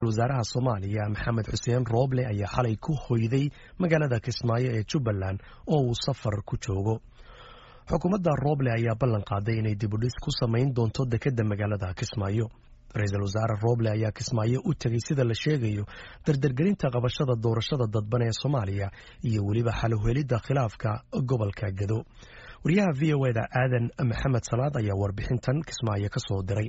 wasaaraha soomaaliya maxamed xuseen rooble ayaa xalay ku hoyday magaalada kismaayo ee jubbaland oo uu safar ku joogo xukuumadda rooble ayaa ballan qaaday inay dibudhis ku samayn doonto dekedda magaalada kismaayo ra-iisul wasaare rooble ayaa kismaayo u tegey sida la sheegayo dardargelinta qabashada doorashada dadban ee soomaaliya iyo weliba xaluhelidda khilaafka gobolka gado wariyaha v o eda aadan maxamed salaad ayaa warbixintan kismaayo ka soo diray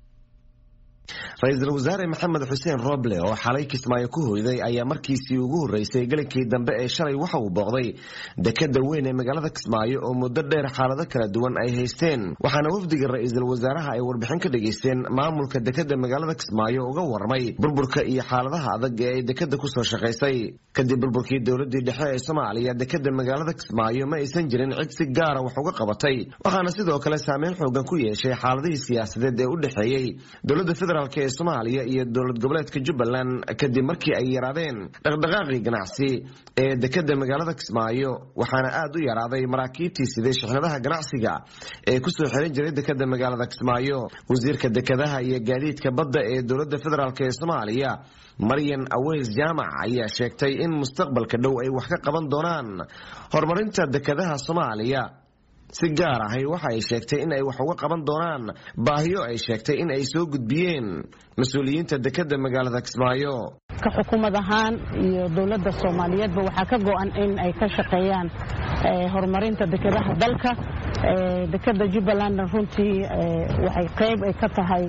ra-iisul wasaare maxamed xuseen roble oo xalay kismaayo ku hoyday ayaa markiisii ugu horreysay gelinkii dambe ee shalay waxa uu booqday dekeda weyn ee magaalada kismaayo oo muddo dheer xaalado kala duwan ay haysteen waxaana wafdiga ra-iisul wasaaraha ay warbixin ka dhageysteen maamulka dekeda magaalada kismaayo uga warramay burburka iyo xaaladaha adag ee ay dekeda kusoo shaqaysay kadib burburkii dowladii dhexe ee soomaaliya dekeda magaalada kismaayo ma aysan jirin cid si gaara wax uga qabatay waxaana sidoo kale saameyn xoogan ku yeeshay xaaladihii siyaasadeed ee u dhexeeyey dowlada federaalk ee soomaaliya iyo dowlad goboleedka jubbaland kadib markii ay yaraadeen dhaqdhaqaaqii ganacsi ee dekeda magaalada kismaayo waxaana aad u yaraaday maraakiibtii siday shixnadaha ganacsiga ee kusoo xiran jiray dekeda magaalada kismaayo wasiirka dekedaha iyo gaadiidka badda ee dowlada federaalk ee soomaaliya maryan aweys jaamac ayaa sheegtay in mustaqbalka dhow ay wax ka qaban doonaan horumarinta dekedaha soomaaliya si gaar ahay waxa ay sheegtay in ay wax uga qaban doonaan baahiyo ay sheegtay in ay soo gudbiyeen mas-uuliyiinta dekeda magaalada kismaayo ka xukuumad ahaan iyo dowladda soomaaliyeedba waxaa ka go-an in ay ka shaqeeyaan horumarinta dekedaha dalka dekeda jubbalandna runtii waxay qayb ay ka tahay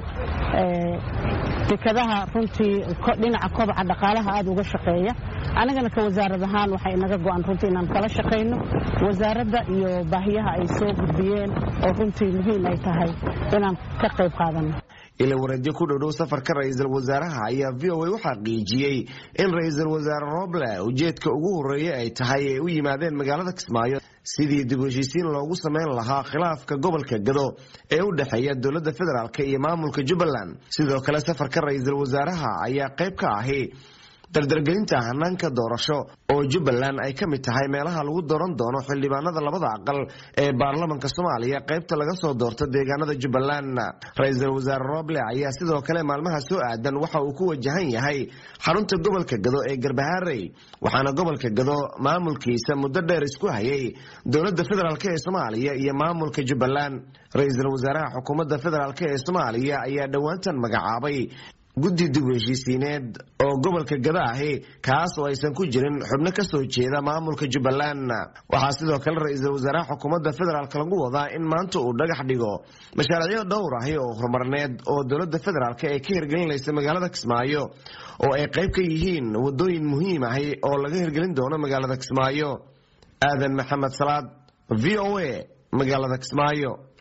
dekedaha runtii dhinaca kobaca dhaqaalaha aada uga shaqeeya anigana ka wasaarad ahaan waxay inaga go-an runtii inaan kala shaqayno wasaaradda iyo baahiyaha ay soo gudbiyeen oo runtii muhiim ay tahay inaan ka qayb qaadano ila wareedyo ku dhowdhow safarka ra-iisul wasaaraha ayaa v o a u xaqiijiyey in ra-iisul wasaare roble ujeedka ugu horreeya ay tahay ay u yimaadeen magaalada kismaayo sidii dib u heshiisiin loogu samayn lahaa khilaafka gobolka gado ee u dhexeeya dowladda federaalk iyo maamulka jubbaland sidoo kale safarka ra-iisul wasaaraha ayaa qayb ka ahi dardargelinta hanaanka doorasho oo jubbaland ay ka mid tahay meelaha lagu dooran doono xildhibaanada labada aqal ee baarlamanka soomaaliya qaybta laga soo doorto deegaanada jubbaland ra-iisul wasaare roble ayaa sidoo kale maalmaha soo aadan waxa uu ku wajahan yahay xarunta gobolka gado ee garbaharey waxaana gobolka gado maamulkiisa muddo dheer isku hayay dowladda federaalk ee soomaaliya iyo maamulka jubbaland ra-iisul wasaaraha xukuumadda federaalk ee soomaaliya ayaa dhowaantan magacaabay guddi dib u heshiisiineed oo gobolka gada ahi kaas oo aysan ku jirin xubno ka soo jeeda maamulka jubbaland waxaa sidoo kale ra-iisul wasaaraha xukuumadda federaalk lagu wadaa in maanta uu dhagax dhigo mashaariicyo dhowr ahi oo horumarneed oo dowladda federaalk ee ka hirgelinaysa magaalada kismaayo oo ay qayb ka yihiin wadooyin muhiim ahi oo laga hirgelin doono magaalada kismaayo aadan maxamed salaad v o a magaalada kismaayo